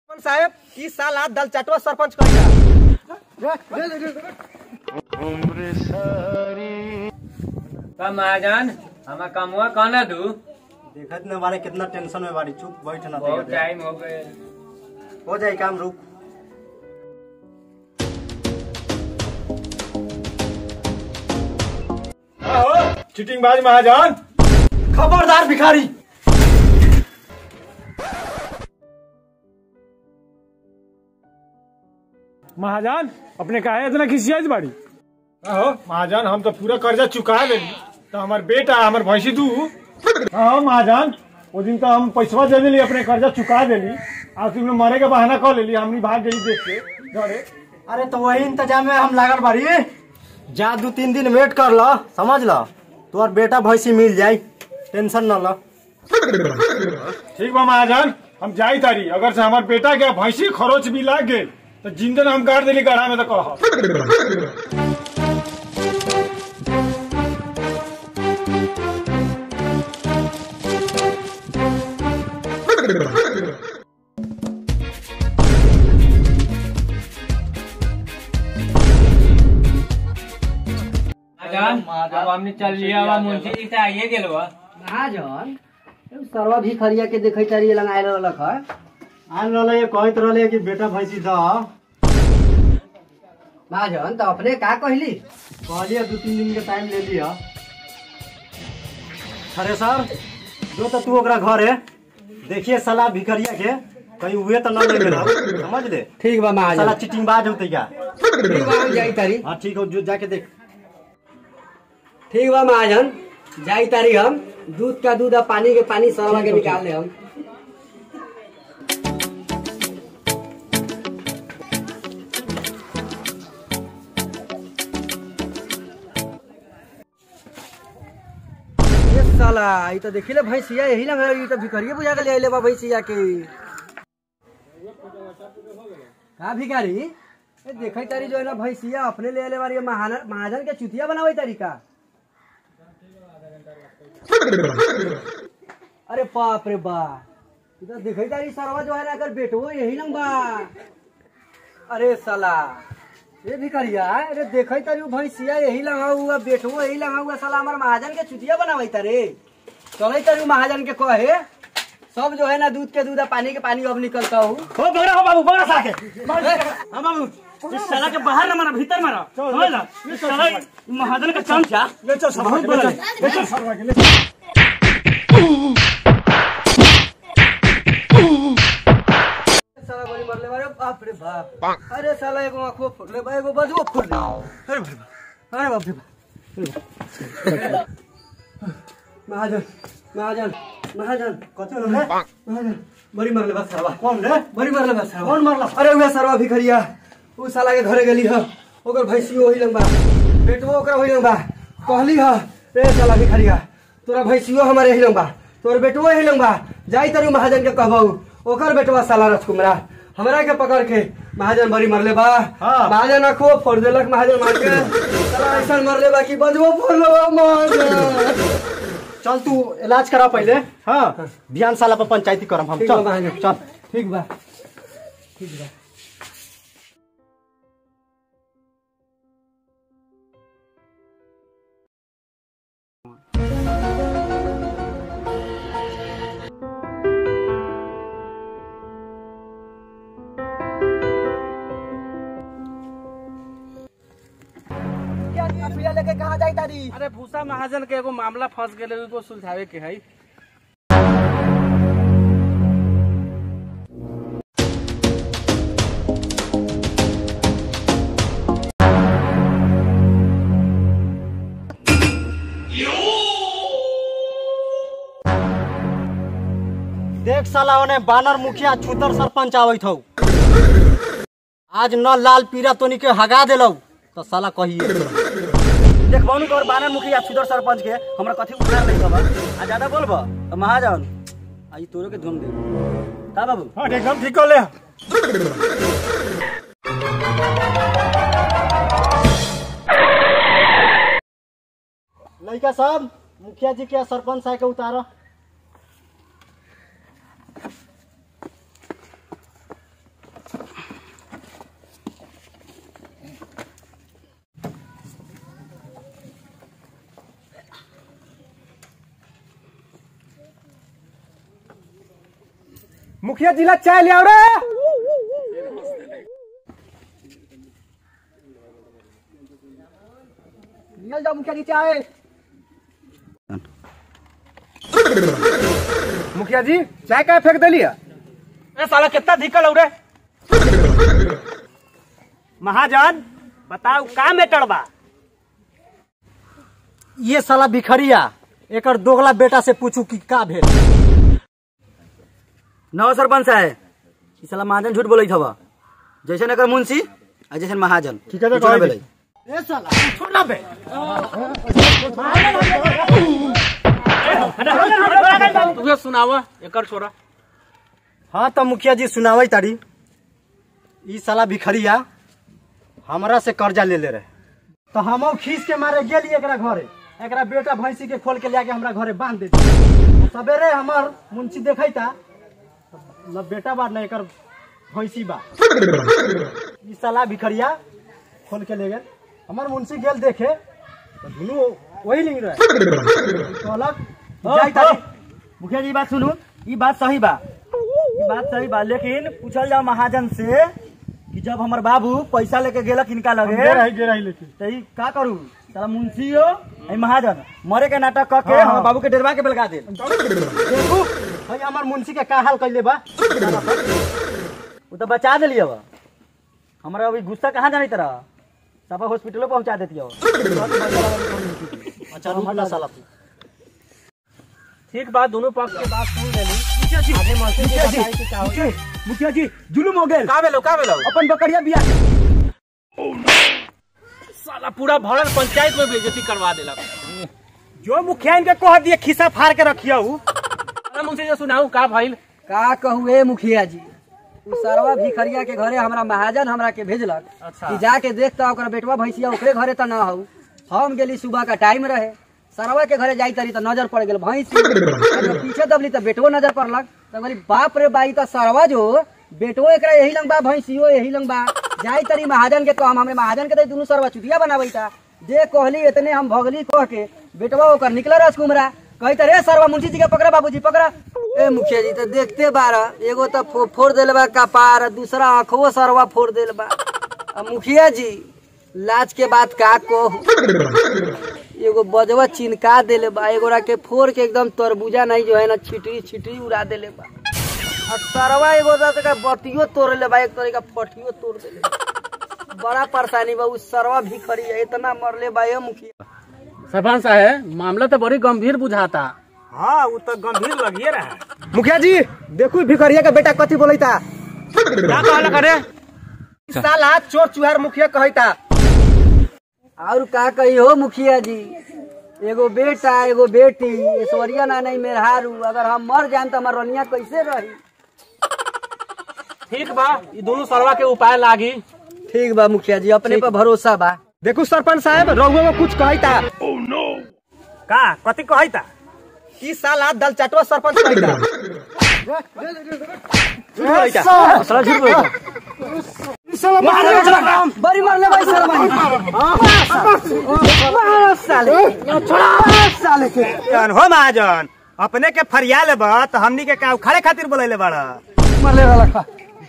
सरपंच साहब की साल हाथ दल चटवा सरपंच कहिया का महाजन हमार कमुआ कहना दू देखत न बारे कितना टेंशन में बारी चुप बैठ ना बहुत टाइम हो गए हो जाए काम रुक चिटिंग बाज महाजन खबरदार भिखारी महाजन अपने काहे इतना खिसियात बाड़ी आहो महाजन हम तो पूरा कर्जा चुका देली तो हमार बेटा हमार भैंसी दू हाँ महाजन वो दिन तो हम पैसा दे देली अपने कर्जा चुका देली आज तुमने मरे के बहाना कर लेली हमनी भाग गई देख के घरे अरे तो वही इंतजाम में हम लागल बारी जा दू तीन दिन वेट कर लो समझ लो तोर बेटा भैंसी मिल जाई टेंशन न लो ठीक बा महाजन हम जाई तारी अगर से हमार बेटा के भैंसी खरोच भी लाग गए तो जिंदन हम काट देली गढ़ा में तो कह महाजन अब हमने चल लिया हुआ मुंशी जी से आइए गेलो बा। महाजन एगो सरवा भिखरिया के देखै तारी लंग आयल रहलक है आन रहले ये कहत रहले कि बेटा भैंसी द महाजन तो अपने का कहली कहलिए दू तीन दिन के टाइम ले लिया अरे सर जो तो तू ओकरा घर है देखिए साला भिखरिया के कहीं हुए तो न ले गेलो समझ ले ठीक बा साला महाजन चिटिंग बाज होते क्या ठीक बा हम जाई तारी हाँ ठीक हो जो जाके देख ठीक बा महाजन जाई तारी हम दूध का दूध और पानी के पानी सरवा के निकाल ले हम ये साला ई तो देखिले भैंसिया यही लग ई तो भिखरिया बुझा के ले आइले बा भैंसिया के का भिखारी ए देखै तारी जो है ना भैंसिया अपने ले आइले बारी महान महाजन के चुतिया बनावे तारी का अरे बाप रे बाप ई तो देखै तारी सरवा जो है ना अगर बेटो यही लंग बा अरे साला ये भिखरिया अरे देखै तारी उ भैंसिया यही लगा हुआ बेटो यही लगा हुआ साला हमार महाजन के चुतिया बनावे तारे चलै तारी उ महाजन के कहे सब जो है ना दूध के दूध और पानी के पानी अब निकलता हूँ हो बगड़ा हो बाबू बगड़ा साके हाँ बाबू इस साला के बाहर न मारा भीतर मारा समझ ला इस साला महाजन का चमचा ले चल सब बहुत बड़ा ले चल सरवा के ले चल साला बड़ी मरले बारे बाप रे बाप अरे साला एगो आंखो फुटले बा एगो बजुओ फुट ले अरे बाप रे अरे बाप रे बाप महाजन महाजन महाजन कथी होलो रे महाजन बड़ी मरले बा सरवा कौन रे बड़ी मरले बा सरवा कौन मारला अरे उहे सरवा भिखरिया उ साला के घरे गेली ह ओकर भैंसी ओही लंग बा बेटवो ओकर ओही लंग बा कहली ह रे साला भिखरिया तोरा भैंसियो हमारे ही लंग बा तोर बेटवो ही लंग बा जाई तरू महाजन के कहबऊ ओकर बेटवा साला राजकुमारा हमरा के पकड़ के महाजन बड़ी मरले बा हाँ। महाजन आखो फोड़ देलक महाजन मार के साला ऐसा मरले बा कि बजबो फोड़ बा महाजन चल तू इलाज करा पहले हाँ ध्यान साला पर पंचायती करम हम ठीक बा चल महाजन चल ठीक बा ठीक बा लेके कहाँ जाई तारी अरे भूसा महाजन के एगो मामला फंस गेले उसको सुलझावे के है देख साला ओने बानर मुखिया छूतर सरपंच आवत हौ आज न लाल पीरा तोनी के हगा देलौ तो साला कहिए देख बानु तोर बानर मुखिया छूतर सरपंच के हमरा कथी उखाड़ नहीं खबर आ ज्यादा बोलबो तो महाजन आई तोरो के धुम दे का बाबू हाँ एकदम ठीक कर ले लड़का साहब मुखिया जी के सरपंच साहब के उतारो मुखिया जिला चाय ले आओ रे निकल जाओ मुखिया जी चाय मुखिया जी चाय का फेंक दिलिया ए साला कितना धिकल हो रे महाजन बताओ का मेटर बा ये साला भिखरिया एकर दोगला बेटा से पूछू कि का भेल नव सरपंच साहब ई साला महाजन झूठ बोलत हवा जैसे एकर मुंशी आ जैसे महाजन ठीक है तो कुछ ना कह दी। भेलै। तुझे सुनावा एकर छोरा हाँ तो मुखिया जी सुनावे तारी ई साला भिखरिया हमरा से कर्जा ले ले रहे तो हम खींच के मारे गेली एकरा घरे एकरा बेटा भैंसी के खोल के लेके हमरा घरे बांध दे सवेरे हमर मुंशी देखैता न बेटा बा न एकर भैंसी बा ई साला भिखरिया खोल के ले गेल हमर मुंशी गेल देखे तो दुनू वही लिंग रहे कहलक जाई तारी मुखिया जी ई बात सुनू ई बात सही बा ई बात सही बा लेकिन पूछल जाओ महाजन से कि जब हमर बाबू पैसा लेके गेलक इनका लगे गे रही गे रही लेकिन तो ई का करू साला मुंशी हो ए महाजन मरे के नाटक क के हाँ, हाँ। हमर बाबू के डरवा के बेलगा दे देखू भाई हमार मुंशी के का हाल कैले बा वो तो बचा दिलिए अब हमारा अभी गुस्सा कहाँ जानी तरह सब हॉस्पिटलो पहुंचा देती हो अच्छा रुक ना साला तू ठीक बा दोनों पक्ष के बात सुन लेली आगे मौसी के बताई कि का होई। मुखिया जी जुलुम हो गए का भेलो का भेलो अपन बकरिया बिया साला पूरा भरल पंचायत में बेइज्जती करवा देला जो मुखिया इनके कह दिए खिस्सा फाड़ के रखिया हूँ अरे मुझसे जो सुनाऊ का भइल का कहू ए मुखिया जी उ सरवा भिखरिया के घरे हमरा महाजन हमरा के भेजलक अच्छा। कि जाके देखता ओकरा बेटवा भैंसिया ओकरे घरे त ना हऊ हम गेली सुबह का टाइम रहे सरवा के घरे जाई तरी त नजर पड़ गेल भैंसी जब पीछे दबली त बेटवो नजर पड़लक त बोली बाप रे बाई त सरवा जो बेटवो एकरा यही लंग बा भैंसियो यही लंग बा जाई तरी महाजन के कहम हमरे महाजन के तरी दुनू सरवा चुतिया बनाबैता जे कहली इतने हम भगली कह के बेटवा ओकर निकला राजकुमरा कही त रे सरवा मुंशी जी के पकड़ा बाबूजी पकड़ा ए मुखिया जी तो देखते बारा एगो तो फो, फोड़ देले बा कपार दूसरा आंखवो सरवा फोड़ देले बा आ मुखिया जी लाज के बात का को एगो बजवा चिनका देले बा एगोरा के फोड़ के एकदम तरबूजा नहीं जो है ना छिटरी छिटरी उड़ा देले बा आ सरवा एगो तो का बतियो तोड़ ले बा एक तरह का फटियो तोड़ देले बा। बड़ा परेशानी बा उ सरवा भी खड़ी है इतना मरले बा ये मुखिया सरपंच साहब मामला तो बड़ी गंभीर बुझाता हाँ वो तो गंभीर लगिए रहा मुखिया जी देखू भिखरिया का बेटा कथी बोलता क्या कहला करे साला चोर चुहार मुखिया कहता और का कही हो मुखिया जी एगो बेटा एगो बेटी ऐश्वर्या ना नहीं मेहरारू अगर हम मर जाए तो हमार रनिया कैसे रही ठीक बा ये दोनों सरवा के उपाय लागी ठीक बा मुखिया जी अपने पर भरोसा बा देखू सरपंच साहब रघुआ में कुछ कहता का कथी कहता ई साला दल चटवा सरपंच कहता साला झूठ बोलता बड़ी मरले भाई जन हो महाजन अपने के फरिया लेब तो हमनी के का उखाड़े खातिर बोलैले बड़ा मरले वाला खा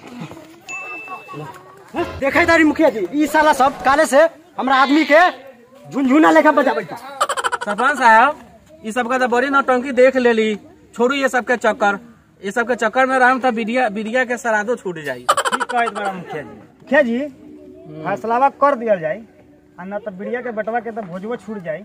देखे तारी मुखिया जी ई साला सब काले से हमरा आदमी के झुनझुना लेखा बजाबैता सरपंच साहब ये सब का तो बड़ी नौटंकी देख लेली छोड़ू ये सब के चक्कर ये सब के चक्कर में रहम तो बिडिया बिडिया के सरादो छूट जाई ठीक कहत बड़ा मुखिया जी मुखिया जी फैसलावा कर दिया जाए आ न तो बिड़िया के बेटवा के तो भोजवा छूट जाए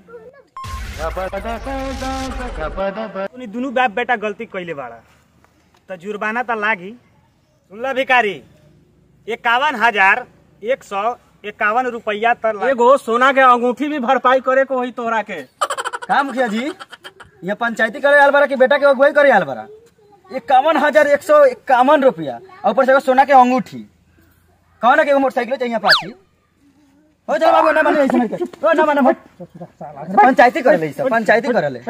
तूनी दुनू बाप बेटा गलती कैले बाड़ा तो जुर्माना तो लागी सुनला भिकारी इक्यावन हजार एक सौ इक्यावन रुपया तर लागी। एगो सोना के अंगूठी भी भरपाई करे को होई तोरा के का मुखिया जी ये पंचायती करे आल बारा कि बेटा के अगुवाई करे आल बारा इक्यावन हजार एक सौ इक्यावन रुपया और ऊपर से एगो सोना के अंगूठी कौन के एगो मोटरसाइकिल चाहिए पाछी हो चल बाबू ना माने ऐसे नहीं कर ओ ना माने भट पंचायती करे ले सब पंचायती करे ले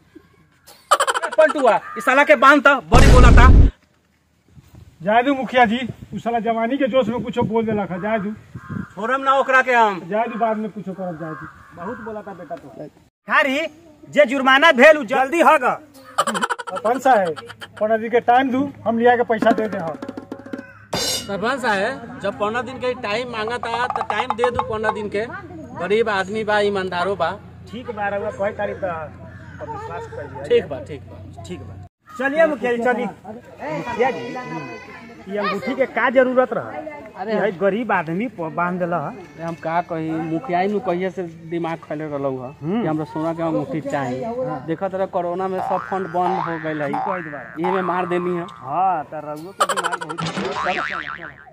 पलटुआ इस साला के बांध था बड़ी बोला था जाए दू मुखिया जी उ साला जवानी के जोश में कुछो बोल देला खा जाए दू छोड़म ना ओकरा के हम जाए दू बाद में कुछो करब जाए दू बहुत बोला था बेटा तो खारी जे जुर्माना भेल उ जल्दी हग सरपंच साहब पंडित जी के टाइम दू हम लिया के पैसा दे दे हम सरपंच साहब जब पंद्रह दिन के टाइम मांगा था तो टाइम दे दू पंद्रह दिन के गरीब आदमी बा ईमानदारो बा ठीक बा रहुआ कहे तारीख तो विश्वास करिए ठीक बा ठीक बा ठीक बा चलिए मुखिया जी चलिए मुखिया जी ये अंगूठी के का जरूरत रहा अरे भाई गरीब आदमी प- बांध दिला है अरे हम का कही मुखिया नु कहिए से दिमाग खैले रहलौ ह कि हमरा सोना के अंगूठी चाहिए देखत रह कोरोना में सब फंड बंद हो गइल है कोई दोबारा ये में मार देनी है हाँ तो रहुआ के दिमाग बहुत